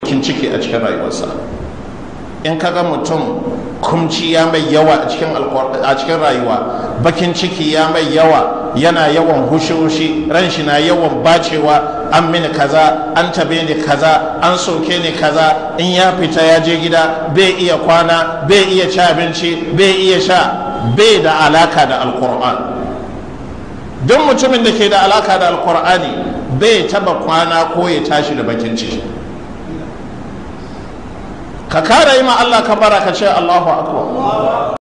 kin ciki a cikin rayuwarsa in kaga mutum kumci ya mai yawa a cikin a cikin rayuwa bakin ciki ya mai yawa yana yawan hushi-hushi ran shi na yawan bacewa an mini kaza an tabe ni kaza an soke ni kaza in ya fita ya je gida bai iya kwana bai iya ci abinci bai iya sha bai da alaka da alkur'an duk mutumin da ke da alaka da alkur'ani bai taba kwana ko ya tashi da bakin ciki ka kara yi ma Allah ka bara ka ce Allahu akbar